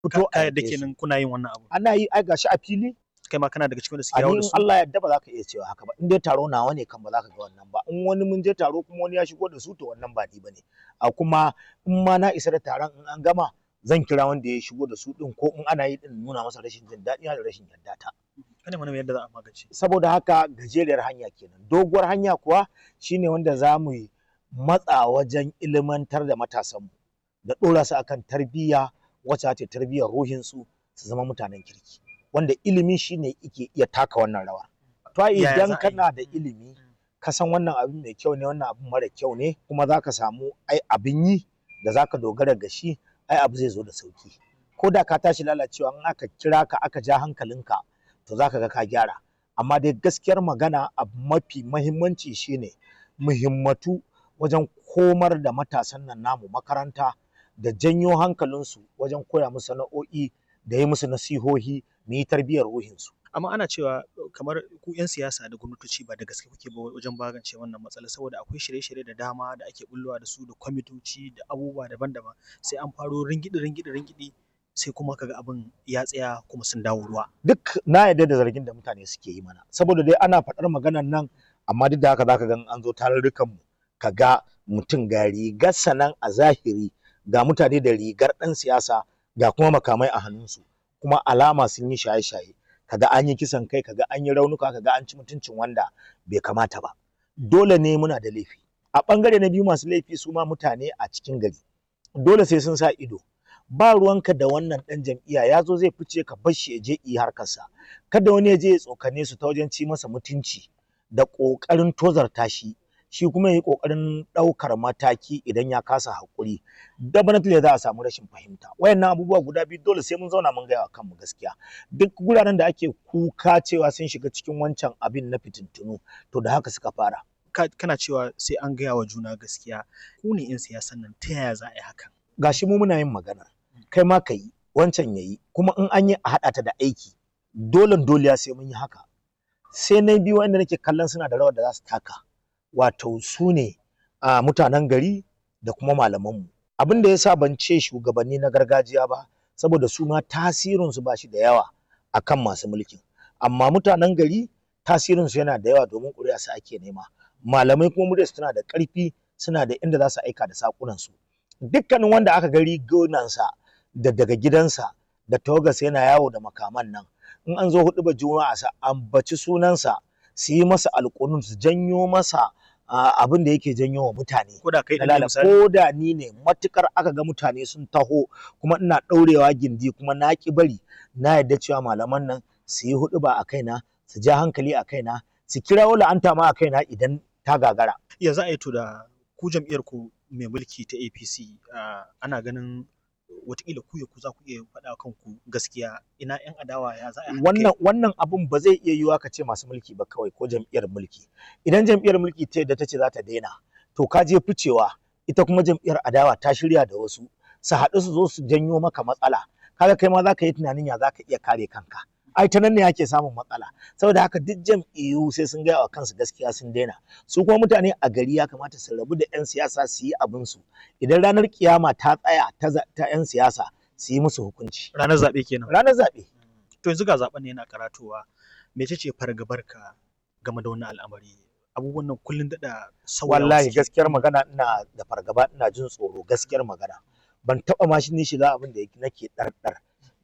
fito ka a yadda yaƙe su. kenan kuna yin wannan abu ana yi ai gashi a fili kai ma kana daga cikin wanda suke a yawo ni da in su Allah ya yarda ba za ka iya cewa haka ba in dai taro nawa ne kan ba za ka ga wannan ba in wani mun je taro kuma wani ya shigo da su to wannan ba ni bane a kuma in ma na isa da taron in an gama zan kira wanda ya shigo da su din ko in ana yi din nuna masa rashin jin daɗi da rashin yarda ta kana mana yadda za a magance saboda haka gajeriyar hanya kenan doguwar hanya kuwa shine wanda za mu yi matsa wajen ilimantar da matasanmu da ɗora su akan tarbiyya wacce ta tarbiyyar ruhinsu su zama mutanen kirki wanda ilimi shine yake iya taka wannan rawa to ai Yaya za a idan yi? kana da ilimi ka san wannan abin mai kyau ne wannan abin mara kyau ne kuma za ka samu ai abin yi da za ka dogara ga shi ai abu zai zo da sauki ko da ka tashi lalacewa in aka kira ka aka ja hankalinka to za ka ga ka gyara amma dai gaskiyar magana abu mafi mahimmanci shine muhimmatu wajen komar da matasan nan namu makaranta da janyo hankalinsu wajen koya musu sana'o'i da yi musu nasihohi mu yi tarbiyyar ruhinsu amma ana cewa kamar ku 'yan siyasa da gwamnatoci ba da gaske kuke ba wajen magance wannan matsala saboda akwai shirye-shirye da dama da ake bullowa da su da kwamitoci da abubuwa daban-daban sai an faro ringidi ringidi ringidi sai kuma kaga abin ya tsaya kuma sun dawo ruwa duk na yarda da zargin da mutane suke yi mana saboda dai ana faɗar maganar nan amma duk da haka zaka ga in an zo tarurrukan mu ka ga mutum ga rigar sanan a zahiri ga mutane da rigar ɗan siyasa ga kuma makamai a hannunsu kuma alama sun yi shaye-shaye kaga an yi kisan kai kaga an yi raunuka kaga an ci mutuncin wanda bai kamata ba dole ne muna da laifi a ɓangare na biyu masu laifi su ma mutane a cikin gari dole sai sun sa ido ba ruwanka da wannan ɗan jam'iyya ya zo zai fice ka bar shi ya je yi harkarsa kada wani ya je ya tsokane su ta wajen ci masa mutunci da ƙoƙarin tozarta shi shi kuma ya yi ƙoƙarin ɗaukar mataki idan ya kasa haƙuri definitely za a samu rashin fahimta wayannan abubuwa guda biyu dole sai mun zauna mun gaya wa kanmu gaskiya duk guraren da ake kuka cewa sun shiga cikin wancan abin na fitintunu to da haka suka fara Ka- kana cewa sai an gaya wa juna gaskiya ku ne 'yan siyasan nan ta yaya za a yi hakan gashi mu muna yin magana kai ma ka yi wancan ya yi kuma in an yi a haɗa ta da aiki dole dole sai mun yi haka sai na biyu wanda nake kallon suna da rawar da za su taka wato su ne a mutanen gari da kuma malamanmu abin da ya sa ban ce shugabanni na gargajiya ba saboda su ma tasirinsu ba shi da yawa akan masu mulkin amma mutanen gari tasirinsu yana da yawa domin ƙuri'a su ake nema malamai kuma muryarsu tana da ƙarfi suna da inda za su aika da saƙunansu dukkanin wanda aka ga rigunansa da daga gidansa da tawagarsa yana yawo da makaman nan in an zo hudu ba juma'a sa ambaci sunansa su yi masa alƙunun su janyo masa ah, abin da yake janyo wa mutane ko da kai na ɗin ne lala misali ko da ni ne matukar aka ga mutane sun taho kuma ina ɗaurewa gindi kuma na ki bari na yarda cewa malaman nan su yi hudu ba a kaina su ja hankali a kaina su kirawo la'anta ma a kaina idan ta gagara ya za a yi to da ku jam'iyyar ku mai mulki ta APC ah, ana ganin watakila ku ya ku za ku iya faɗa kanku gaskiya ina 'yan adawa ya za a haɗa kai? wannan wannan abun ba zai iya yiwuwa ka ce masu mulki ba kawai ko jam'iyyar mulki idan jam'iyyar mulki ta yadda ta ce za ta daina to ka je ficewa ita kuma jam'iyyar adawa ta shirya da wasu su haɗu su zo su janyo maka matsala kaga kai ma za ka yi tunanin ya za ka iya kare kanka ai ta nan ne ake samun matsala saboda haka duk jam'iyyu sai sun gaya wa kansu gaskiya sun daina su kuma mutane a gari ya kamata su rabu da 'yan siyasa su yi abin su idan ranar kiyama ta tsaya ta za- ta 'yan siyasa su yi musu hukunci ranar zaɓe kenan ranar zaɓe to yanzu ga zaɓen ne yana karatowa mece ce fargabarka game da wannan al'amari abubuwan nan kullun daɗa sauyawa wallahi suke. gaskiyar magana ina da fargaba ina jin tsoro gaskiyar magana ban taba ma shi ni shiga abin da yake- nake ɗarɗar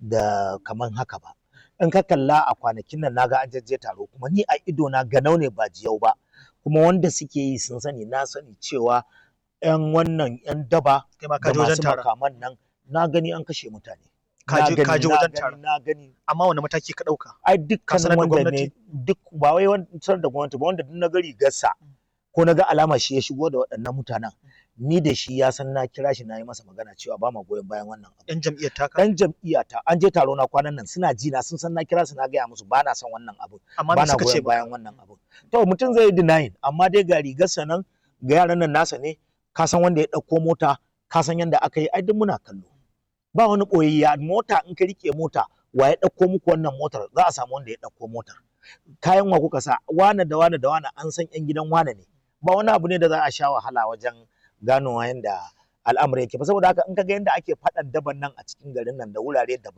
da kaman haka ba in ka kalla a kwanakin nan naga an jajje taro kuma ni a ido na ganau ne ba jiyau ba kuma wanda suke yi sun sani na sani cewa yan wannan yan daba kai ma ka da je wajen masu taron makaman nan na gani an kashe mutane Ka Na je- gani, ka je na wajen gani, taron. na gani amma wani mataki ka ɗauka ai Ka sanar dukkanin da wanda ne gwamnati? duk ba wai wancan da gwamnati ba wanda duk na gari gassa ko na ga alama shi ya shigo da waɗannan mutanen ni da shi ya san na kira shi na yi masa magana cewa ba ma goyon bayan wannan abu yan jam'iyyar taka dan jam'iyya ta an je taro na kwanan nan suna ji na sun san na kira su na gaya musu ba na son wannan abu amma ba me na suka ce goyon bayan wannan abu to mutum zai yi denying amma dai ga rigarsa nan ga yaran nan nasa ne ka san wanda ya ɗauko mota ka san yanda aka yi ai duk muna kallo ba wani ɓoyayya mota in ka rike mota wa ya ɗauko muku wannan motar za a samu wanda ya ɗauko motar kayan wa kuka sa wane da wane da wane an san yan gidan wane ne ba wani abu ne da za a sha wahala wajen ganowa yanda al'amari yake ba saboda haka in ka ga yadda ake faɗan daban nan a cikin garin nan da wurare daban